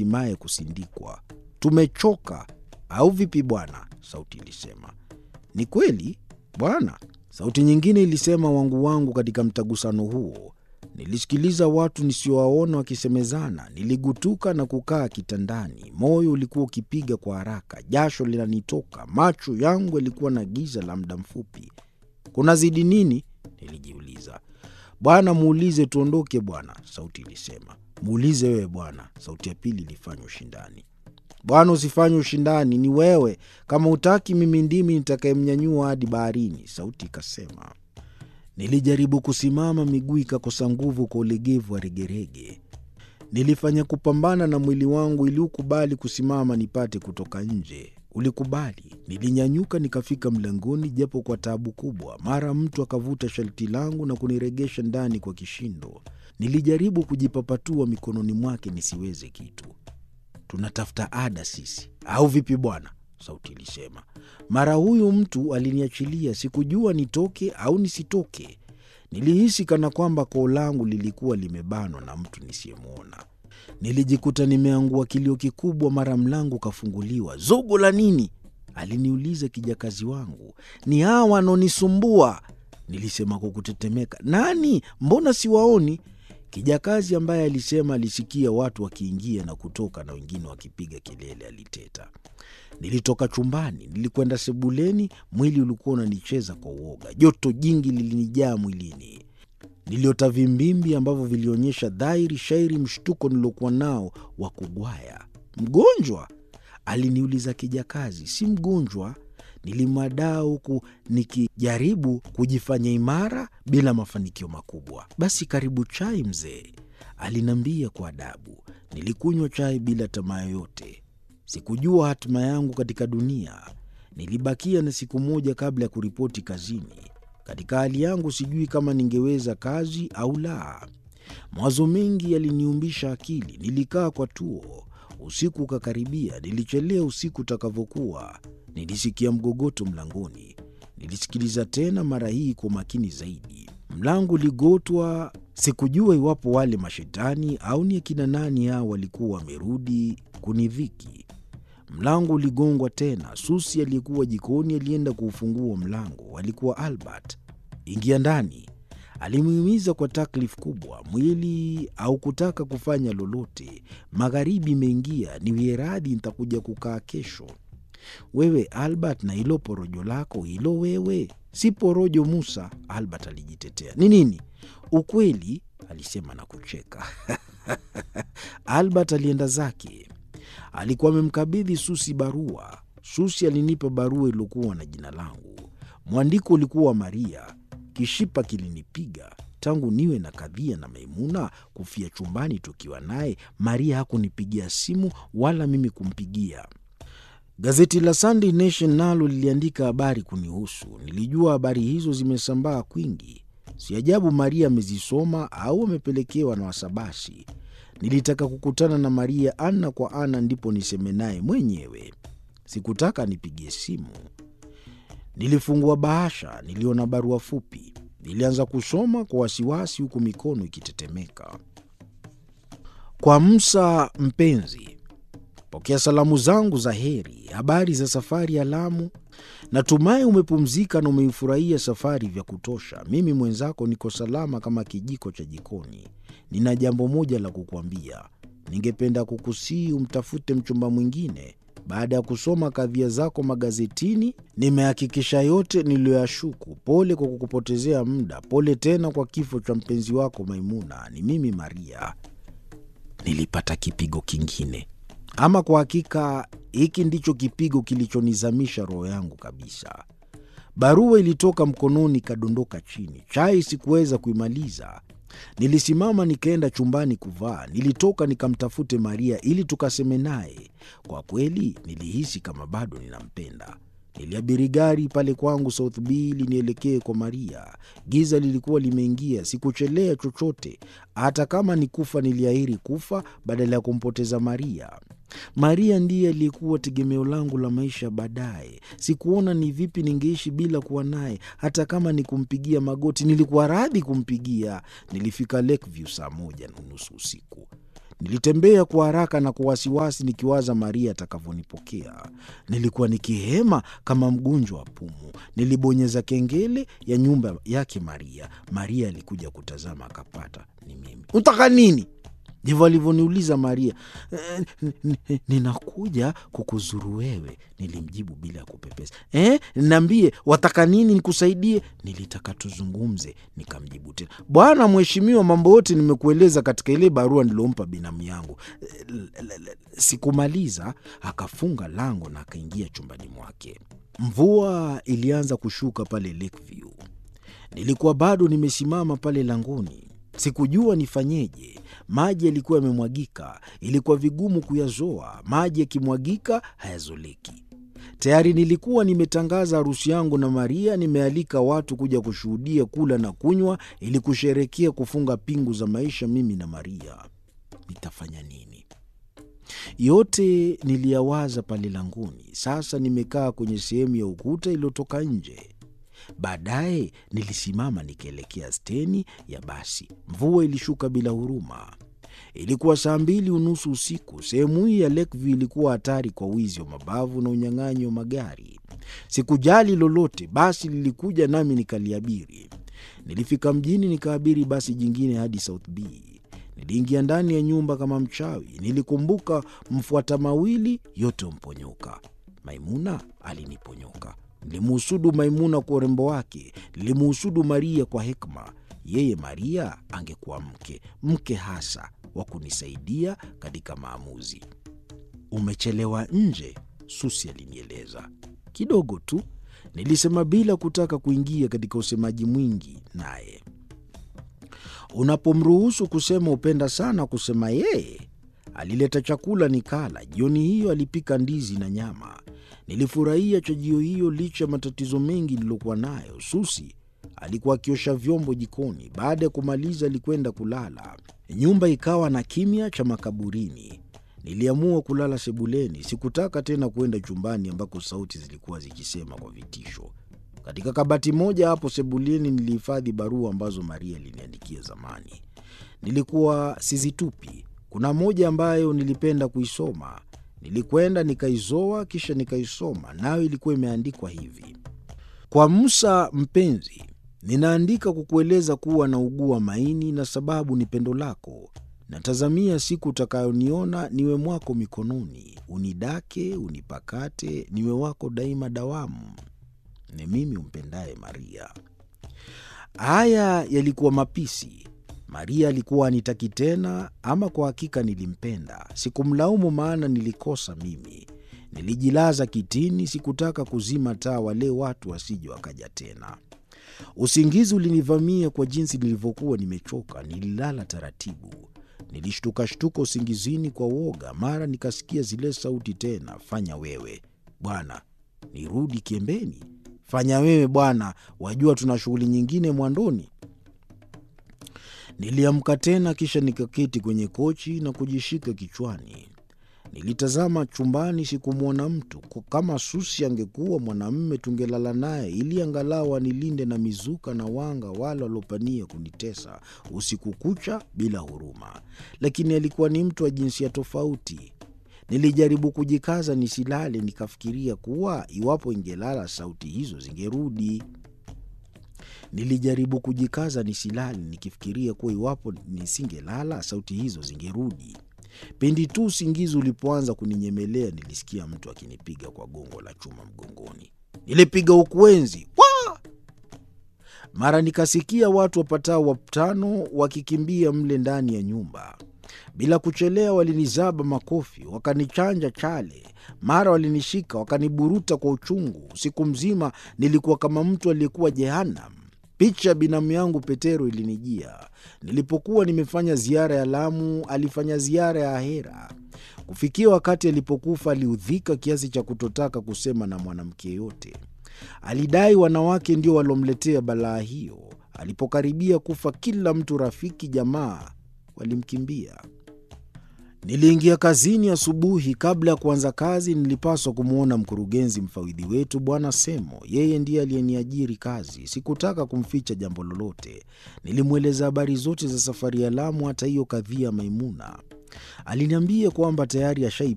hatimaye kusindikwa. Tumechoka au vipi bwana? Sauti ilisema. Ni kweli bwana, sauti nyingine ilisema, wangu wangu. Katika mtagusano huo nilisikiliza watu nisiowaona wakisemezana. Niligutuka na kukaa kitandani, moyo ulikuwa ukipiga kwa haraka, jasho linanitoka, macho yangu yalikuwa na giza la muda mfupi. Kuna zidi nini? Nilijiuliza. Bwana, muulize tuondoke bwana, sauti ilisema. Muulize wewe bwana, sauti ya pili ilifanya ushindani. Bwana, usifanye ushindani, ni wewe. Kama utaki, mimi ndimi nitakayemnyanyua hadi baharini, sauti ikasema. Nilijaribu kusimama, miguu ikakosa nguvu kwa ulegevu wa regerege. Nilifanya kupambana na mwili wangu ili ukubali kusimama nipate kutoka nje. Ulikubali. Nilinyanyuka nikafika mlangoni, japo kwa taabu kubwa. Mara mtu akavuta sharti langu na kuniregesha ndani kwa kishindo. Nilijaribu kujipapatua mikononi mwake nisiweze kitu. Tunatafuta ada sisi au vipi bwana? Sauti ilisema. Mara huyu mtu aliniachilia, sikujua nitoke au nisitoke. Nilihisi kana kwamba koo langu lilikuwa limebanwa na mtu nisiyemwona. Nilijikuta nimeangua kilio kikubwa. Mara mlango ukafunguliwa. Zogo la nini? aliniuliza kijakazi wangu. Ni hawa wanaonisumbua, nilisema kwa kutetemeka. Nani? Mbona siwaoni? Kijakazi ambaye alisema alisikia watu wakiingia na kutoka na wengine wakipiga kelele, aliteta. Nilitoka chumbani, nilikwenda sebuleni. Mwili ulikuwa unanicheza kwa uoga, joto jingi lilinijaa mwilini. Niliota vimbimbi ambavyo vilionyesha dhahiri shairi mshtuko niliokuwa nao wa kugwaya. Mgonjwa? aliniuliza kijakazi. Si mgonjwa, nilimwadaa huku nikijaribu kujifanya imara bila mafanikio makubwa. Basi karibu chai mzee, aliniambia kwa adabu. Nilikunywa chai bila tamaa yoyote. Sikujua hatima yangu katika dunia. Nilibakia na siku moja kabla ya kuripoti kazini. Katika hali yangu sijui kama ningeweza kazi au la. Mawazo mengi yaliniumbisha akili. Nilikaa kwa tuo. Usiku ukakaribia. Nilichelea usiku utakavyokuwa. Nilisikia mgogoto mlangoni. Nilisikiliza tena, mara hii kwa makini zaidi. Mlango uligotwa. Sikujua iwapo wale mashetani au ni akina nani hao walikuwa wamerudi kunidhiki. Mlango uligongwa tena. Susi aliyekuwa jikoni alienda kuufungua mlango. Alikuwa Albert. Ingia ndani, alimhimiza kwa taklif kubwa. Mwili au kutaka kufanya lolote. Magharibi imeingia, niwie radhi, nitakuja kukaa kesho. Wewe Albert, na hilo porojo lako hilo, wewe si porojo Musa, Albert alijitetea. Ni nini? Ukweli, alisema na kucheka. Albert alienda zake. Alikuwa amemkabidhi Susi barua. Susi alinipa barua iliyokuwa na jina langu. Mwandiko ulikuwa wa Maria. Kishipa kilinipiga tangu niwe na kadhia na Maimuna kufia chumbani tukiwa naye. Maria hakunipigia simu wala mimi kumpigia. Gazeti la Sunday Nation nalo liliandika habari kunihusu. Nilijua habari hizo zimesambaa kwingi. Si ajabu Maria amezisoma au amepelekewa na wasabasi. Nilitaka kukutana na Maria ana kwa ana, ndipo niseme naye mwenyewe. Sikutaka nipigie simu. Nilifungua bahasha, niliona barua fupi. Nilianza kusoma kwa wasiwasi, huku mikono ikitetemeka. Kwa Musa mpenzi, pokea salamu zangu za heri. Habari za safari ya Lamu? Natumai umepumzika na umeifurahia safari vya kutosha. Mimi mwenzako niko salama kama kijiko cha jikoni. Nina jambo moja la kukuambia. Ningependa kukusii umtafute mchumba mwingine. Baada ya kusoma kadhia zako magazetini, nimehakikisha yote niliyoyashuku. Pole kwa kukupotezea muda. Pole tena kwa kifo cha mpenzi wako Maimuna. Ni mimi Maria. Nilipata kipigo kingine. Ama kwa hakika hiki ndicho kipigo kilichonizamisha roho yangu kabisa. Barua ilitoka mkononi ikadondoka chini. Chai sikuweza kuimaliza. Nilisimama nikaenda chumbani kuvaa. Nilitoka nikamtafute Maria ili tukaseme naye. Kwa kweli nilihisi kama bado ninampenda. Niliabiri gari pale kwangu South B ili nielekee kwa Maria. Giza lilikuwa limeingia, sikuchelea chochote. Hata kama ni kufa, niliahiri kufa badala ya kumpoteza Maria. Maria ndiye aliyekuwa tegemeo langu la maisha baadaye. Sikuona ni vipi ningeishi bila kuwa naye. Hata kama ni kumpigia magoti, nilikuwa radhi kumpigia. Nilifika Lakeview saa moja na nusu usiku. Nilitembea kwa haraka na kwa wasiwasi, nikiwaza Maria atakavyonipokea. Nilikuwa nikihema kama mgonjwa wa pumu. Nilibonyeza kengele ya nyumba yake Maria. Maria alikuja kutazama, akapata ni mimi. Unataka nini? Ndivyo alivyoniuliza Maria. "Eh, ninakuja kukuzuru wewe, nilimjibu bila ya kupepesa. Eh, niambie wataka nini nikusaidie? Nilitaka tuzungumze, nikamjibu tena. Bwana mheshimiwa, mambo yote nimekueleza katika ile barua nilompa binamu yangu. Eh, l- l- l- Sikumaliza, akafunga lango na akaingia chumbani mwake. Mvua ilianza kushuka pale Lakeview. Nilikuwa bado nimesimama pale langoni, sikujua nifanyeje. Maji yalikuwa yamemwagika, ilikuwa vigumu kuyazoa. Maji yakimwagika hayazoleki. Tayari nilikuwa nimetangaza harusi yangu na Maria, nimealika watu kuja kushuhudia, kula na kunywa, ili kusherekea kufunga pingu za maisha, mimi na Maria. Nitafanya nini? Yote niliyawaza pale langoni. Sasa nimekaa kwenye sehemu ya ukuta iliyotoka nje. Baadaye nilisimama nikielekea steni ya basi. Mvua ilishuka bila huruma. Ilikuwa saa mbili unusu usiku. Sehemu hii ya Lakeview ilikuwa hatari kwa wizi wa mabavu na unyang'anyi wa magari. Sikujali lolote, basi lilikuja nami nikaliabiri. Nilifika mjini nikaabiri basi jingine hadi South B. Niliingia ndani ya nyumba kama mchawi. Nilikumbuka mfuata mawili yote humponyoka. Maimuna aliniponyoka. Nilimuhusudu Maimuna kwa urembo wake, nilimuhusudu Maria kwa hekima. Yeye Maria angekuwa mke, mke hasa wa kunisaidia katika maamuzi. Umechelewa nje, Susi alinieleza. Kidogo tu, nilisema bila kutaka kuingia katika usemaji mwingi naye. Unapomruhusu kusema upenda sana kusema yeye. Alileta chakula nikala. Jioni hiyo alipika ndizi na nyama. Nilifurahia chajio hiyo licha ya matatizo mengi niliyokuwa nayo. Susi alikuwa akiosha vyombo jikoni. Baada ya kumaliza, alikwenda kulala. Nyumba ikawa na kimya cha makaburini. Niliamua kulala sebuleni. Sikutaka tena kwenda chumbani ambako sauti zilikuwa zikisema kwa vitisho. Katika kabati moja hapo sebuleni nilihifadhi barua ambazo Maria aliniandikia zamani. Nilikuwa sizitupi. Kuna moja ambayo nilipenda kuisoma. Nilikwenda nikaizoa, kisha nikaisoma, nayo ilikuwa imeandikwa hivi: kwa Musa mpenzi, ninaandika kukueleza kuwa naugua maini na sababu ni pendo lako. Natazamia siku utakayoniona niwe mwako mikononi, unidake, unipakate, niwe wako daima dawamu. Ni mimi umpendaye Maria. Haya yalikuwa mapisi. Maria alikuwa anitaki tena, ama kwa hakika nilimpenda. Sikumlaumu, maana nilikosa mimi. Nilijilaza kitini, sikutaka kuzima taa, wale watu wasije wakaja tena. Usingizi ulinivamia kwa jinsi nilivyokuwa nimechoka. Nililala taratibu. Nilishtukashtuka usingizini kwa woga, mara nikasikia zile sauti tena, fanya wewe bwana, nirudi kiembeni, fanya wewe bwana, wajua tuna shughuli nyingine mwandoni. Niliamka tena, kisha nikaketi kwenye kochi na kujishika kichwani. Nilitazama chumbani, sikumwona mtu. Kwa kama Susi angekuwa mwanamme, tungelala naye ili angalau anilinde na mizuka na wanga wale waliopania kunitesa usiku kucha bila huruma, lakini alikuwa ni mtu wa jinsia tofauti. Nilijaribu kujikaza nisilale, nikafikiria kuwa iwapo ingelala sauti hizo zingerudi. Nilijaribu kujikaza nisilale, nikifikiria kuwa iwapo nisingelala sauti hizo zingerudi. Pindi tu usingizi ulipoanza kuninyemelea, nilisikia mtu akinipiga kwa gongo la chuma mgongoni. Nilipiga ukwenzi wa mara, nikasikia watu wapatao watano wakikimbia mle ndani ya nyumba. Bila kuchelewa, walinizaba makofi, wakanichanja chale. Mara walinishika wakaniburuta kwa uchungu. Usiku mzima nilikuwa kama mtu aliyekuwa Jehanam. Picha ya binamu yangu Petero ilinijia. Nilipokuwa nimefanya ziara ya Lamu, alifanya ziara ya Ahera. Kufikia wakati alipokufa, aliudhika kiasi cha kutotaka kusema na mwanamke yote. Alidai wanawake ndio walomletea balaa hiyo. Alipokaribia kufa, kila mtu, rafiki, jamaa, walimkimbia. Niliingia kazini asubuhi. Kabla ya kuanza kazi, nilipaswa kumwona mkurugenzi mfawidhi wetu Bwana Semo. Yeye ndiye aliyeniajiri kazi. Sikutaka kumficha jambo lolote. Nilimweleza habari zote za safari ya Lamu, hata hiyo kadhia Maimuna. Aliniambia kwamba tayari ashai